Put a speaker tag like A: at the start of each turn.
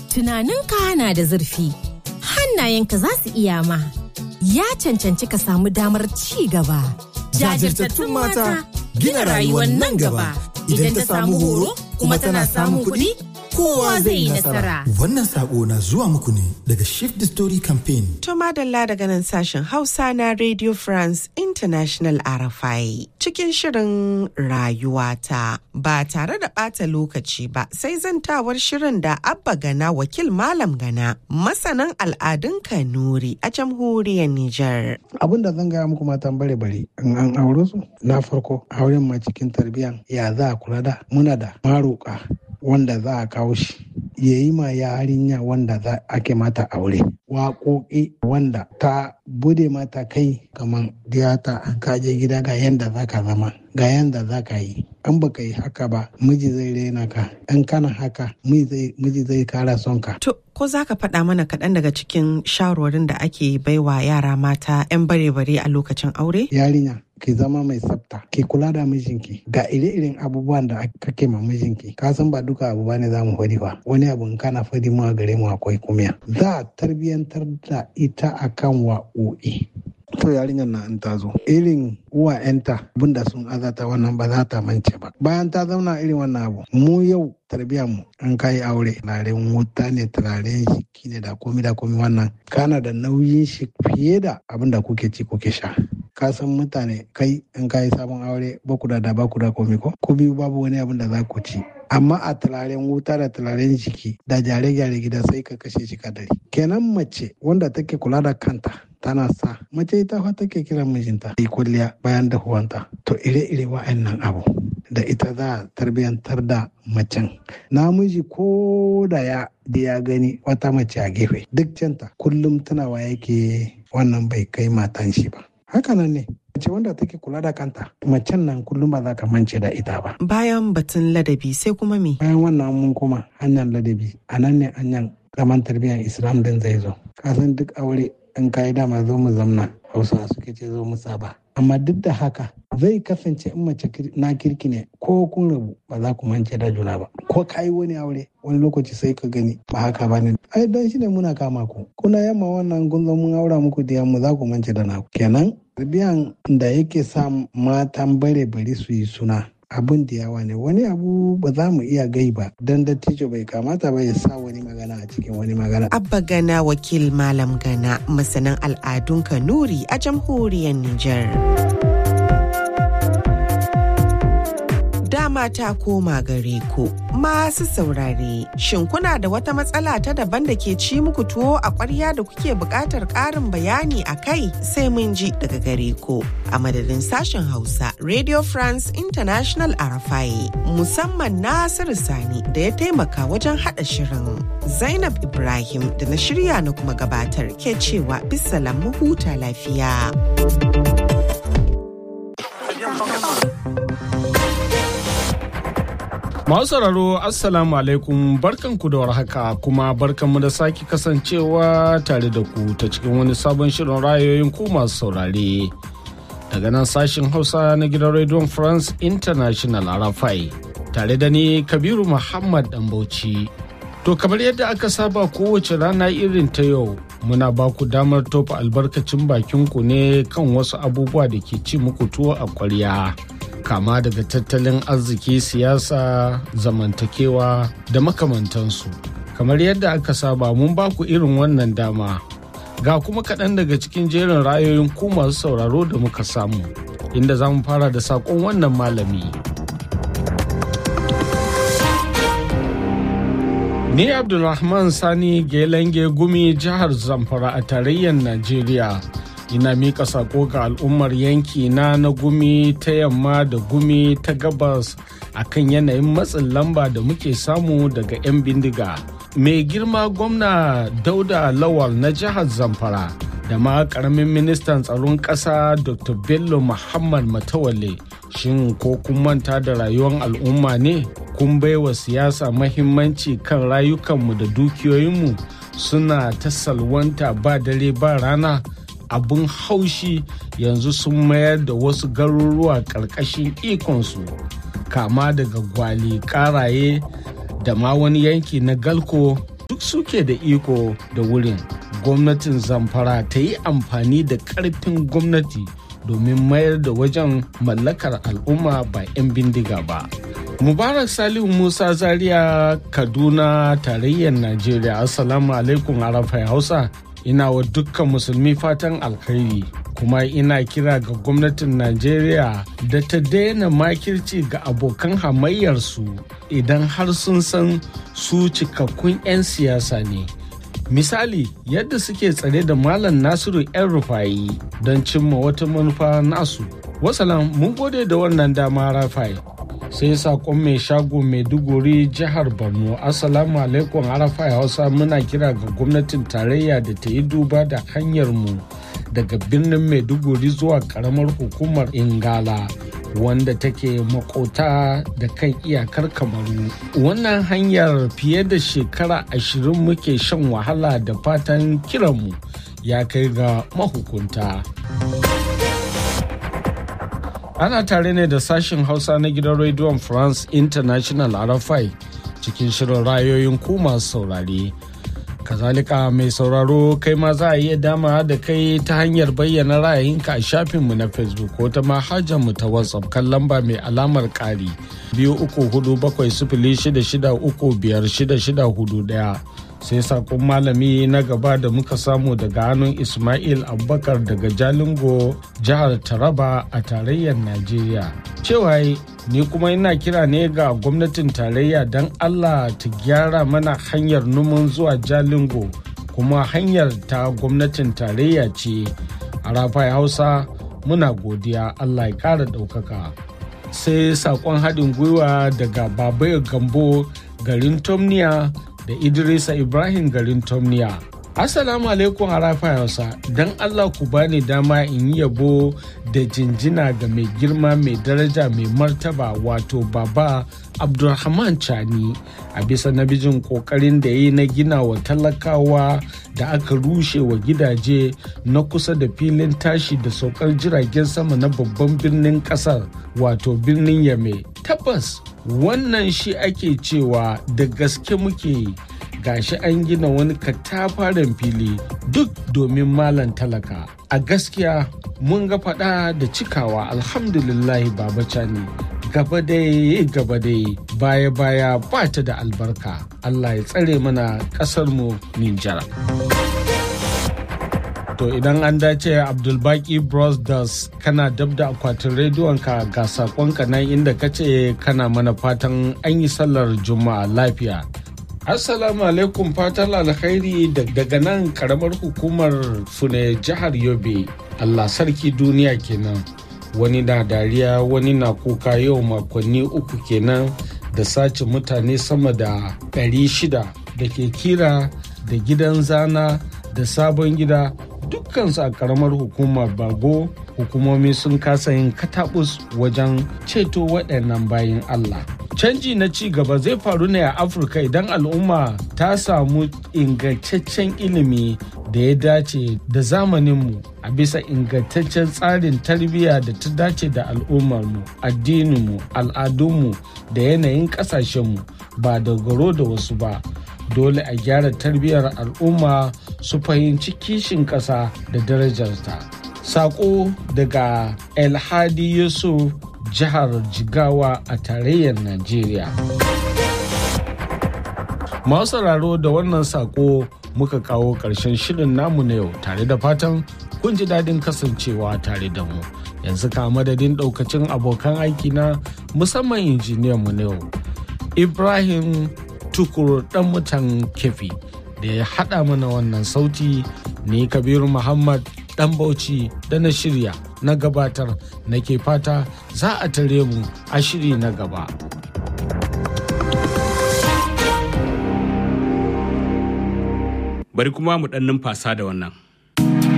A: Tunaninka na da zurfi, hannayenka za su iya ma. Ya cancanci ka samu damar ci gaba.
B: Jajirtattun mata gina rayuwar nan gaba. Idan ta samu horo kuma tana samun kuɗi, kowa zai yi nasara.
C: Wannan sako na zuwa muku ne daga Shift the Story Campaign.
D: To madalla daga nan sashen Hausa na Radio France International RFI cikin shirin rayuwata ba tare da ɓata lokaci ba sai zantawar shirin da Abba Gana wakil Malam Gana masanan al'adun Kanuri a jamhuriyar Nijar.
E: Abin da zan gaya muku matan bare bare in an aure su na farko auren ma cikin tarbiyyan ya za a kula da muna da maroka wanda za a kawo shi ya yi ma yarinya wanda za ake mata aure waƙoƙi wanda ta bude mata kai kamar diyata an kaje gida ga yanda za ka zama ga yanda za ka yi an baka yi haka ba miji zai rena ka in kana haka miji zai kara son ka
D: To, ko za ka faɗa mana kaɗan daga cikin shawarwarin da ake baiwa yara mata 'yan bare-bare a lokacin aure?
E: yarinya ki zama mai tsafta ki kula da mijinki ga ire-iren abubuwan da kake ma mijinki ka san ba duka abu bane za mu faɗi ba wani abu in kana faɗi mu a gare mu akwai kumiya za a tarbiyyantar da ita akan wa'o'i to yarinyar na in ta zo irin uwa yanta abinda sun azata wannan ba za ta mance ba bayan ta zauna irin wannan abu mu yau tarbiyyar mu an kai aure turaren wuta ne turaren shiki ne da komi da komi wannan kana da nauyin shi fiye da abinda kuke ci kuke sha ka san mutane kai in ka yi sabon aure ba ku da da ba ku da komi ko ku biyu babu wani abin da za ku ci amma a turaren wuta da turaren jiki da gyare-gyare gida sai ka kashe shi kadari kenan mace wanda take kula da kanta tana sa mace ita fa take kiran mijinta yi kulliya bayan dahuwanta to ire-ire wa'annan abu da ita za a tarbiyantar da macen namiji ko da ya da ya gani wata mace a gefe duk canta kullum tunawa yake wannan bai kai matan shi ba hakanan ne mace wanda take kula da kanta macen nan kullum ba za ka mance da ita ba
D: Bayan batun ladabi sai kuma me?
E: bayan wannan mun kuma hanyar ladabi a nan ne hanyar gaman tarbiyyar islam din zai zo kasan duk aure in ka yi dama zo mu zamna hausa suke ce zo mu saba amma duk da haka zai kasance in mace na kirki ne ko kun rabu ba za ku mance da juna ba ko ka yi wani aure wani lokaci sai ka gani ba haka ba ne ai don shi ne muna kama ku kuna yamma wannan kun zo mun aura muku diyan mu za ku mance da naku kenan tarbiyan da yake sa matan bare bari su yi suna abin da yawa ne wani abu ba za mu iya gai ba don dattijo bai kamata ba ya sa wani magana a cikin wani magana
D: Abba Gana wakil Malam Gana masanin al'adun Kanuri a jamhuriyar Nijar. Dama ta koma gare ku masu saurare. Shin kuna da wata matsala ta daban da ke ci muku tuwo a ƙwarya da kuke buƙatar ƙarin bayani a kai sai mun ji daga gare ku. A madadin sashen Hausa, Radio France International Arafai, musamman Nasiru Sani da ya taimaka wajen haɗa shirin. Zainab Ibrahim da na shirya na kuma gabatar ke cewa bisalam mu huta lafiya.
F: Masu sauraro Assalamu alaikum barkanku da warhaka kuma barkanmu da sake kasancewa tare da ku ta cikin wani sabon shirin rayoyin ku masu saurare. Daga nan sashin Hausa na gidan Radio France International Arafai tare da ni Kabiru Muhammad Dambauci. To kamar yadda aka saba kowace rana irin ta yau muna ba ku damar tofa albarkacin bakin ku ne kan wasu abubuwa da ke ci muku tuwo a kwarya. kama daga tattalin arziki siyasa zamantakewa da makamantansu kamar yadda aka saba mun ba ku irin wannan dama ga kuma kaɗan daga cikin jerin rayoyin ku masu sauraro da muka samu inda za mu fara da saƙon wannan malami ni abdulrahman sani gelenge gumi jihar zamfara a tarayyar najeriya ina mika sako ga al'ummar yanki na na gumi ta yamma da gumi ta gabas akan yanayin matsin lamba da muke samu daga 'yan bindiga mai girma gwamna dauda lawal na jihar zamfara da ma karamin ministan tsaron ƙasa dr bello muhammad matawalle shin ko kun manta da rayuwar al'umma ne kun baiwa siyasa mahimmanci kan rayukanmu da dukiyoyinmu suna ta salwanta ba dare ba rana abin haushi yanzu sun mayar da wasu garuruwa ƙarƙashin ikonsu kama daga gwali ƙaraye da ma wani yanki na galko duk suke da iko da wurin gwamnatin zamfara ta yi amfani da ƙarfin gwamnati domin mayar da wajen mallakar al'umma ba 'yan bindiga ba mubarak salihu musa zaria kaduna tarayyar najeriya assalamu alaikum arafai hausa ina wa dukkan musulmi fatan alkhairi kuma ina kira ga gwamnatin najeriya da ta daina makirci ga abokan hamayyarsu idan har sun san su cikakkun 'yan siyasa ne misali yadda suke tsare da malam nasiru 'yan rufayi don cimma wata manufa nasu wasalam mun gode da wannan dama rafai sai sakon mai shago maiduguri jihar borno assalamu alaikum arafai hausa muna kira ga gwamnatin tarayya da ta yi duba da hanyar mu daga birnin maiduguri zuwa karamar hukumar ingala wanda take makota da kan iyakar kamaru wannan hanyar fiye da shekara ashirin muke shan wahala da fatan kiranmu ya kai ga mahukunta ana tare ne da sashen hausa na gidan rediyon france international rfi cikin shirin rayoyin ku masu saurare kazalika mai sauraro kai ma za a iya dama da kai ta hanyar bayyana ra'ayinka a shafinmu na facebook ko ta mu ta whatsapp kan lamba mai alamar ƙari biyu uku hudu bakwai sifili shida shida uku biyar shida shida hudu ɗaya sai sakon malami na gaba da muka samu daga hannun ismail abubakar daga jalingo jihar taraba a tarayyar najeriya cewa ni kuma ina kira ne ga gwamnatin tarayya don allah ta gyara mana hanyar numan zuwa jalingo kuma hanyar ta gwamnatin tarayya ce a rafai hausa muna godiya allah ya kara ɗaukaka sai sakon haɗin gwiwa daga babayo gambo garin tomniya da Idrisa Ibrahim garin Tomniya. Assalamu alaikum harafa Hausa, don Allah ku bani dama in yi yabo da jinjina ga mai girma mai daraja mai martaba wato baba Abdulrahman Chani a bisa nabijin kokarin da ya yi na gina wa talakawa da aka rushe wa gidaje na kusa da filin tashi da saukar jiragen sama na babban birnin kasar wato birnin Yame. Tabbas wannan shi ake cewa da gaske muke gashi an gina wani katafaren fili duk domin malan talaka a gaskiya mun ga fada da cikawa alhamdulillahi baba cani gaba dai gaba dai baya baya ba ta da albarka allah ya tsare mana mu ninjar to idan an dace abdulbaki brothers kana dab da akwatin rediyonka ga sakonka nan inda ka ce kana mana fatan an yi sallar juma'a lafiya assalamu alaikum fatan alkhairi daga nan karamar hukumar fune jihar yobe allah sarki duniya kenan wani na dariya wani na kuka yau makonni uku kenan da sace mutane sama da 600 da ke kira da gidan zana da sabon gida dukkansu a karamar hukumar bago hukumomi sun kasa yin katabus wajen ceto waɗannan bayan Allah. Canji na ci gaba zai faru ne a Afirka idan al'umma ta samu ingantaccen ilimi da ya dace da zamaninmu a bisa ingantaccen tsarin tarbiyya da ta dace da al'ummarmu, addininmu, al'adunmu da yanayin ƙasashenmu ba dogaro da wasu ba. dole a gyara tarbiyyar al'umma su fahimci kishin ƙasa da darajarta. Sako daga Elhadi Yusuf jihar Jigawa a tarayyar Najeriya. Masu sauraro da wannan sako muka kawo ƙarshen shirin namu na yau tare da fatan kun ji daɗin kasancewa tare da mu. Yanzu ka madadin ɗaukacin abokan aiki na musamman injiniyan mu na yau. Ibrahim tukur dan mutan kefi da ya haɗa mana wannan sauti ni kabiru muhammad dan bauchi da na shirya na gabatar nake fata za a tare mu a shiri na gaba
G: bari kuma mu ɗan numfasa da wannan